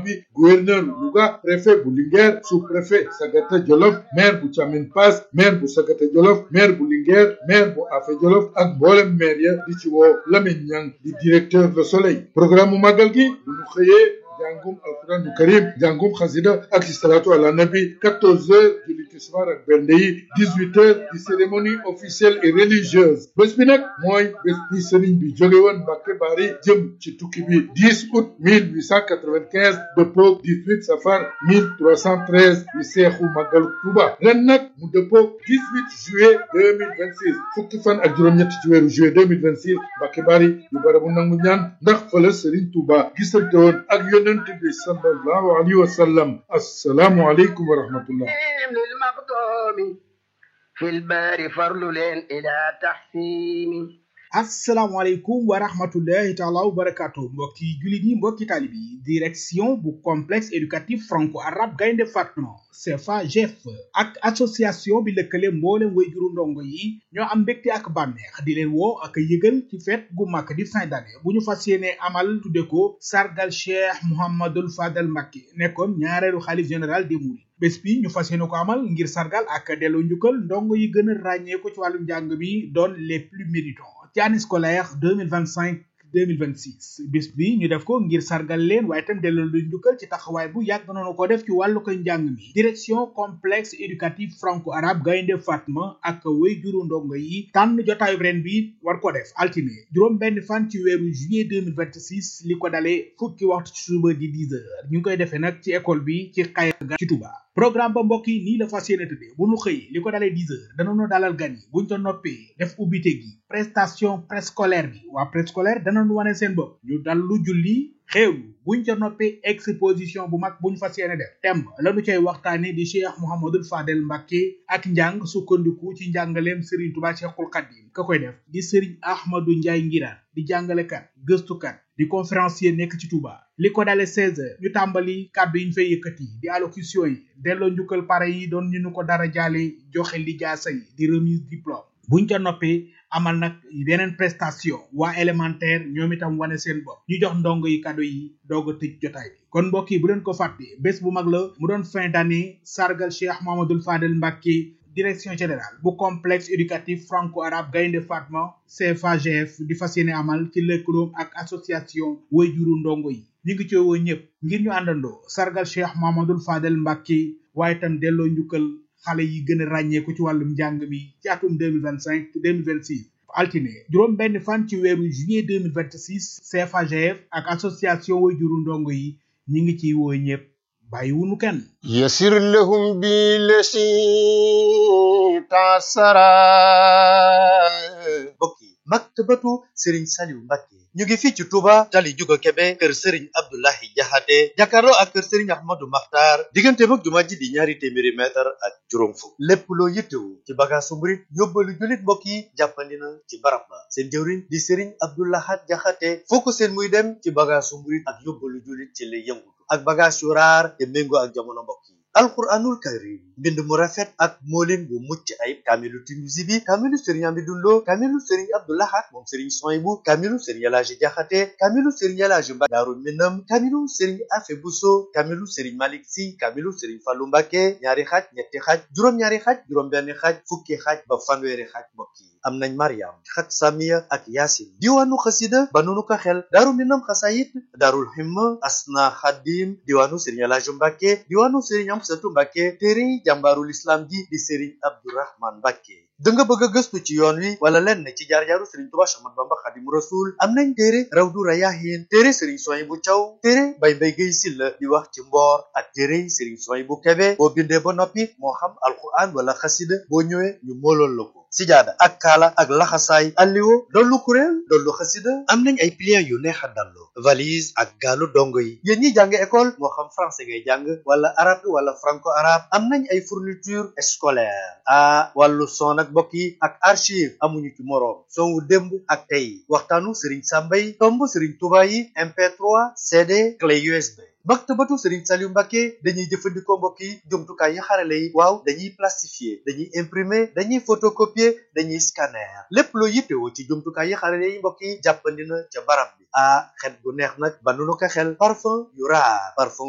bi gouverneur Louga préfet bu Linguère sous-préfet Sagata Jolof maire bu Thiamine Pass maire bu Sagata Jolof maire bu Linguère maire bu Afé Jolof ak mboolem maire ya di ci woo Lamine Niang di directeur Le Soleil programme mu màggal gi bu ñu xëyee jàngum alquran karim jàngum xasida ak salatu ala nabi 14 heures julli tisbaar ak bernde yi 18 heures di cérémonie officielle et religieuse bés bi nag mooy bés bi sëriñ bi jóge woon Mbàkke Bari jëm ci tukki bi 10 août 1895 dëppoog 18 safar 1313 di seexu màggalu Tuuba ren nag mu dëppoog 18 juillet 2026 fukki fan ak juróom-ñett ci weeru juillet 2026 Mbàkke Bari di barabu nangu ñaan ndax fële sëriñ Tuuba gisante woon ak yonent bi sallallahu alayhi wa sallam assalaamu aleykum wa rahmatullah للمقدوم في البار فرل إلى تحسين asalaamaaleykum wa rahmatullahi taala wa barakaatu mbokki jullit yi mbokki taalib yi direction bu complexe éducatif franco arabe gaynde fatma CFA GF ak association bi lëkkale mboolem wayjuru ndongo yi ñoo am mbégte ak bànneex di leen woo ak yëgal ci fête gu mag di fin d'année bu ñu fas yéene amal tudde ko sargal cheikh mouhamadul fadal Mbacké nekkoon ñaareelu xalif général des mourides bés bi ñu fas yéene ko amal ngir sargal ak delloo njukkal ndongo yi gën a ràññee ko ci wàllu njàng mi doon les plus méritants ci année scolaire 2025 2026 bis bi ñu def ko ngir sargal leen waaye itam delloo lu njukkal ci taxawaay bu yàgg nañu ko def ci wàllu ko njàng mi direction complexe éducatif franco arabe gaynde fatma ak way juru ndongo yi tànn jotaayu ren bi war ko def altine juróom benn fan ci weeru juillet 2026 li ko dalee fukki waxtu ci suba di 10 heures ñu ngi koy defee nag ci école bi ci xayga ci Touba programme ba mbokk yi nii la fas yéene tëddee bu nu xëyee li ko dalee 10 heures danañu dalal gan yi buñ ca noppee def ubbite gi prestation préscolaire bi waa préscolaire danañu wane seen bopp ñu dal lu julli xéewlu buñ ca noppee exposition bu mag buñ fas yéene def temb lañu cay waxtaane di cheikh mouhamadul fadel Mbacké ak njàng sukkandiku ci njàngaleem Serigne Touba Cheikhul Khadim ka koy def di Serigne Ahmadou Ndiaye Ngiraan di jàngalekat gëstukat di conférencier nekk ci Touba li ko dale 16 heures ñu tàmbali kàddu yi ñu fay yëkkati di allocution yi delloo njukkal pare yi doon ñu nu ko dara jaale joxe li jaasa yi di remise diplôme buñ ca noppee amal nag yeneen prestation waa élémentaire ñoom itam wane seen bopp ñu jox ndongo yi kado yi doog a tëj jotaay bi kon mbokk yi bu leen ko fàtte bés bu mag la mu doon fin d'année sargal Cheikh Mamadou Fadel Mbacké direction générale bu complexe éducatif franco arabe gaynde fatma CFAGF di fas yéene amal ci lëkkaloom ak association wayjuru ndongo yi ñu ngi ci woo ñëpp ngir ñu àndandoo sargal Cheikh Mamadou Fadel Mbacké waaye itam delloo njukkal xale yi gën a ràññeeku ci wàllum njàng mi ci atum 2025 2026 altine juróom benn fan ci weeru juillet 2026 CFAGF ak association wayjuru ndongo yi ñi ngi ciy woo ñëpp bàyyi wunu kenn يسر لهم بالذي تعسرا mbokk yi maktabatu Serigne Saliou Mbacké ñu ngi fii ci Touba tali Juga Kebe kër Serigne Abdoulahi Jaxate jàkkaarloo ak kër Serigne Ahmadou Makhtar diggante mag jumaa ji di ñaari téeméeri mètre ak juróom fukk lépp loo yittewu ci bagaasu murit yóbbalu jullit mbokk yi jàppandi na ci barab ba seen jëwriñ di Serigne Abdoulahat Jaxate foo ko seen muy dem ci bagaasu murit ak yóbbalu jullit ci lay yëngutu ak bagaas yu raar te méngoo ak jamono mbokk yi alquranul karim mbind mu rafet ak moolin bu mucc ayib kaamilu Tinuusi bi kaamilu sëriñ Amidou Lo kaamilu sëriñ Abdou Lahad moom sëriñ Soyibu kaamilu sëriñ Elaaji Jaxate kaamilu sëriñ Elaaji Mbacké Daaru Minam kaamilu sëriñ Afe Buso kaamilu sëriñ Malik Si kaamilu sëriñ Fallu Mbacké ñaari xaaj ñetti xaaj juróom-ñaari xaaj juróom-benn xaaj fukki xaaj ba fanweeri xaaj mbokk yi am nañ Mariam xat Samiya ak Yaasin diwaanu xasida ba nunu ko xel Daaru Minam xasayit Daarul Himma Asna Xadim diwaanu sëriñ Elaaji Mbacké diwaanu sëriñ Amsatu Mbacké téere jàmbaarul islam ji di Serigne Abdourahman Mbacké da nga bëgg a gëstu ci yoon wi wala lenn ci jaar-jaaru Serigne Touba Cheikh Ahmadou Bamba Xadimu Rasul am nañ téere Rawdu Rayaahin téere Serigne Souhaïbou Thiaw téere Baye Mbaye Guèye Sylla di wax ci mboor ak téere Serigne Souhaïbou Kébé boo bindee ba noppi moo xam alquran wala xasida boo ñëwee ñu moolool la ko sijaada ak kaala ak laxasaay alliwo dollu kuréel dollu xasida am nañ ay pliants yu neex a dallu valise ak gaalu dongo yi yéen ñi jàng école moo xam français ngay jàng wala arabe wala franco arabe am nañ ay fourniture scolaire ah wàllu son ak mbokk yi ak archive amuñu ci moroom son wu démb ak tey waxtaanu Serigne Samba yi tomb Serigne Touba yi MP3 CD clé USB maktabatu Serigne Saliou Mbacké dañuy jëfandikoo mbokk yi jumtukaay yi xarale yi waaw dañuy plastifier dañuy imprimer dañuy photocopier dañuy scanner lépp loo yittewoo ci jumtukaay yi xarale yi mbokk yi jàppandi na ca barab bi ah xet gu neex nag ba nu ko xel parfum yu raar parfum